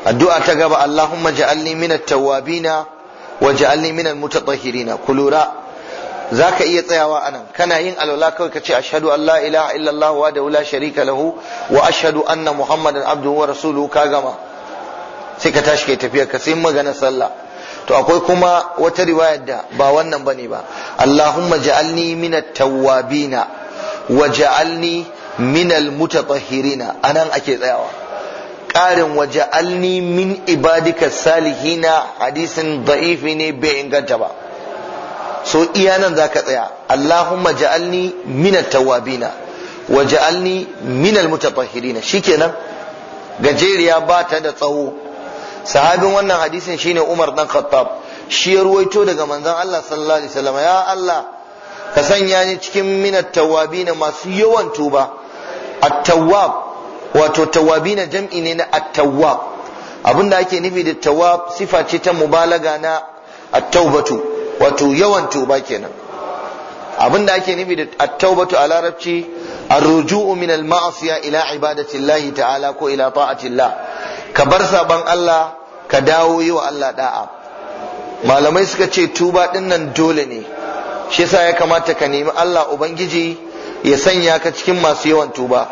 addu'a ta gaba Allahumma ja'alni minat tawwabina wa ja'alni minal mutatahhirina kulura zaka iya tsayawa anan kana yin alwala kawai kace ashhadu an la ilaha illallah wa da la sharika lahu wa ashhadu anna muhammadan abduhu wa rasuluhu ka gama sai ka tashi kai tafiya ka sai magana sallah to akwai kuma wata riwayar da ba wannan bane ba Allahumma ja'alni minat tawwabina wa ja'alni minal mutatahhirina anan ake tsayawa ƙarin waje alni min ibadika salihina hadisin da'ifi ne bai inganta ba so iya nan za ka tsaya Allahumma ja'alni min tawabina wa ja'alni min almutatahhirina shikenan gajeriya ba ta da tsawo sahabin wannan hadisin shine Umar dan Khattab shi ya ruwaito daga manzon Allah sallallahu alaihi wasallam ya Allah ka sanya ni cikin min tawabina masu yawan tuba at-tawwab wato tawabina jam'i ne na at-tawwab abinda ake nufi da tawwab sifa ce ta mubalaga na at-taubatu wato yawan tuba kenan abinda ake nufi da at-taubatu a larabci ar-ruju'u min al-ma'asiya ila ibadati Allah ta'ala ko ila ta'ati Allah ka bar saban Allah ka dawo yi wa Allah da'a malamai suka ce tuba din nan dole ne shi yasa ya kamata ka nemi Allah ubangiji ya sanya ka cikin masu yawan tuba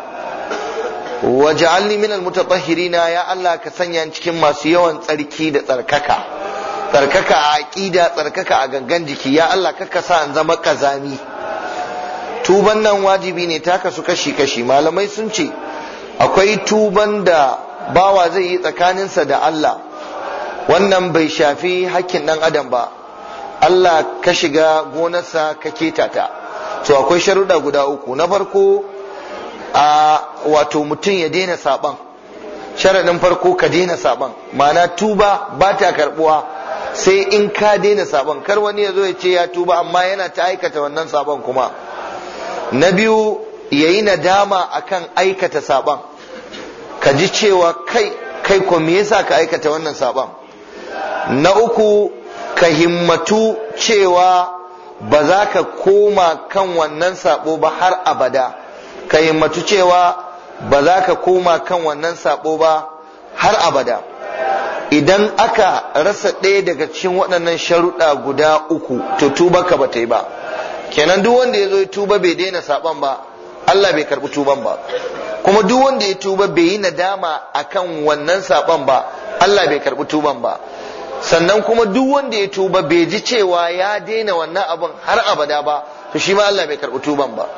waj'alni minal mutatahhirina ya Allah ka sanya ni cikin masu yawan tsarki da tsarkaka tsarkaka a aqida tsarkaka a gangan jiki ya Allah ka sa an zama kazami tuban nan wajibi ne ta kasu kashi kashi malamai sun ce akwai tuban da bawa zai yi tsakaninsa da Allah wannan bai shafi hakkin dan adam ba Allah ka shiga gonarsa ka keta ta to akwai sharuɗa guda uku na farko a wato mutum ya daina saban sharaɗin farko ka daina saban ma'ana tuba ba ta karɓuwa sai in ka daina saban kar wani ya zo ya ce ya tuba amma yana ta aikata wannan saban kuma na biyu ya yi nadama akan aikata saban ka ji cewa kai kai ko me yasa ka aikata wannan saban na uku ka himmatu cewa ba za ka koma kan wannan sabo ba har abada ka himmatu cewa ba za ka koma kan wannan sabo ba har abada idan aka rasa ɗaya daga cikin waɗannan sharuɗa guda uku to tuba ka ba ta yi ba kenan duk wanda ya zo ya tuba bai daina saban ba Allah bai karɓi tuban ba kuma duk wanda ya tuba bai yi nadama akan wannan saban ba Allah bai karɓi tuban ba sannan kuma duk wanda ya tuba bai ji cewa ya daina wannan abin har abada ba to shi ma Allah bai karɓi tuban ba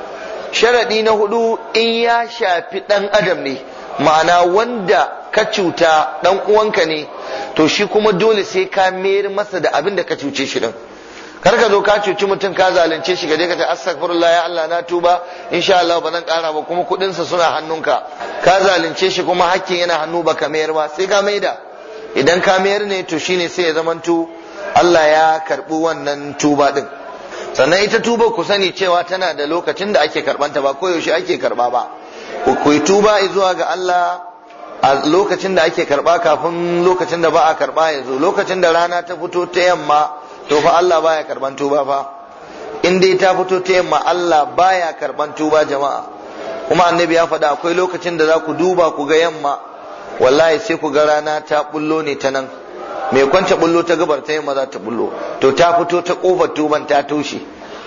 sharaɗi na hudu in ya shafi ɗan adam ne ma'ana wanda ka cuta ɗan uwanka ne to shi kuma dole sai ka mayar masa da abin da ka cuce shi din kar ka zo ka cuci mutum ka zalunce shi gaje ka ce astaghfirullah ya Allah na tuba insha Allah ba zan ƙara ba kuma kuɗin sa suna hannunka ka zalunce shi kuma hakkin yana hannu baka mayar ba sai ka maida idan ka mayar ne to shine sai ya zamanto Allah ya karɓi wannan tuba din sannan ita tuba ku sani cewa tana da lokacin da ake karbanta ba koyaushe ake karba ba ku yi tuba zuwa ga Allah a lokacin da ake karba kafin lokacin da ba a karba ya zo lokacin da rana ta fito ta yamma to fa Allah baya karban tuba fa in dai ta fito ta yamma Allah baya karban tuba jama'a kuma annabi ya faɗa akwai lokacin da za ku duba ku ga yamma wallahi sai ku ga rana ta bullo ne ta nan mai kwanta bullo ta gabar ta yamma za ta bullo to ta fito ta kofar tuban ta toshe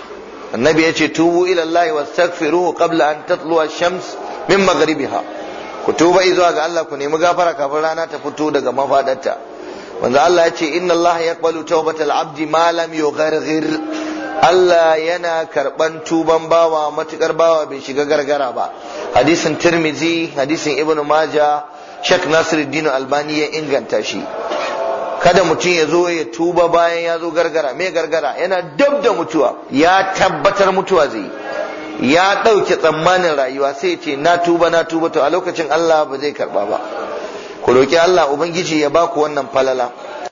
annabi ya ce tubu ila Allah wastaghfiruhu qabla an tatlu ash-shams min maghribiha ku tuba zuwa ga Allah ku nemi gafara kafin rana ta fito daga mafadarta wanda Allah ya ce inna Allah yaqbalu tawbatal abdi ma lam yugharghir Allah yana karban tuban bawa matukar bawa bai shiga gargara ba hadisin Tirmizi hadisin Ibn Majah Sheikh Nasiruddin Albani ya inganta shi kada mutum ya zo ya tuba bayan ya zo gargara me gargara yana dab da mutuwa ya tabbatar mutuwa zai ya ɗauke tsammanin rayuwa sai ya ce na tuba na tuba to a lokacin Allah ba zai karba ba ku roki Allah ubangiji ya baku wannan falala